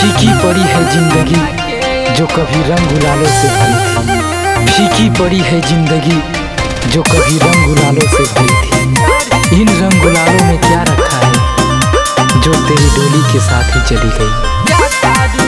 फीकी पड़ी है जिंदगी जो कभी रंग गुलालों से भरी थी फीकी पड़ी है जिंदगी जो कभी रंग गुलालों से भरी थी इन रंग गुलालों में क्या रखा है जो तेरी डोली के साथ ही चली गई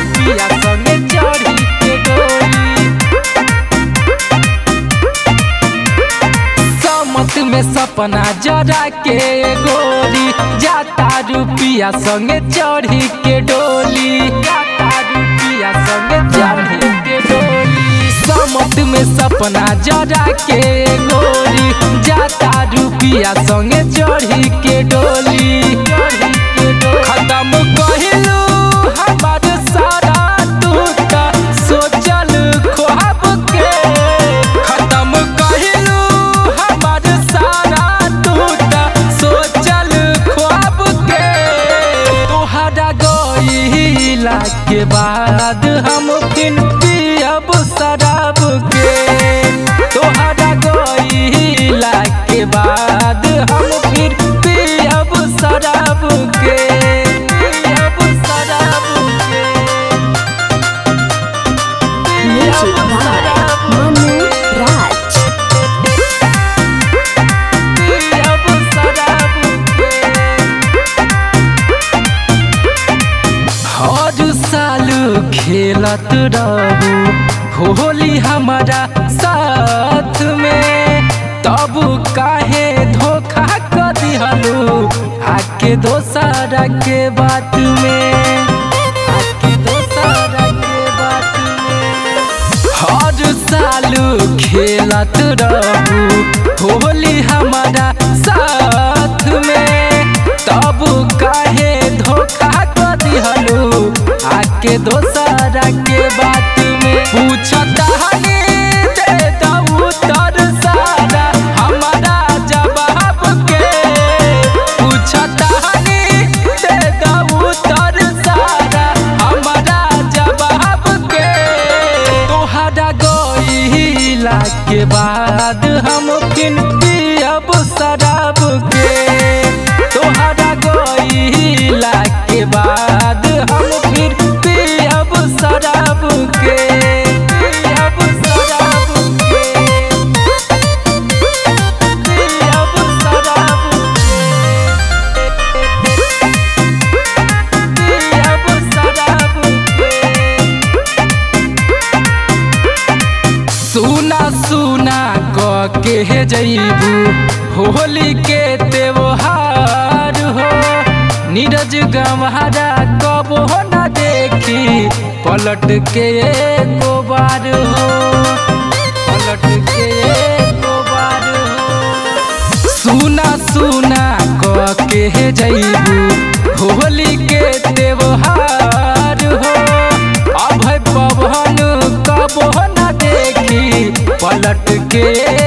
समत में सपना जरा के गोरी जाता रुपिया संगे चढ़ी के डोली जाता रुपिया संगे चढ़ी के डोली समत में सपना जरा के गोरी जाता रुपिया संगे चढ़ी के डोली चढ़ी के डोली खत्म कहिलू हमार सारा तू त सोचल ख्वाब के खत्म कहिलू हमार सारा तू त सोचल ख्वाब के तोहरा गईला के बाद हम फिर पियब शराब के तोहरा गईला के बाद हम फिर पियब शराब के पियब शराब के Music पियब by शराब Manu Raj. पियब शराब के हर साल खेलत रहू होली हमारा साथ में तब काहे धोखा कर दिहलू आके दोसरा के बात में आके दोसरा के बात में हर साल खेलत रहू होली हमारा साथ में तब काहे धोखा कर दिहलू आके दोसरा के बात में पूछता हनी दे दऊ तर सारा हमारा जवाब के पूछता हनी दे दऊ तर सारा हमारा जवाब के तोहरा गईला के बाद हम फिर पियब शराब के तोहरा गईला के बाद हम फिर पियब शराब के पियब शराब के पियब शराब के पियब शराब के सुना सुना क के जईबू होली के त्योहार हो नीरज गंवारा कबो न देखी पलट के एको बार हो पलट के एको बार हो सुना सुना क के जईबू होली के त्योहार हो अभय पवन कबो न देखी पलट के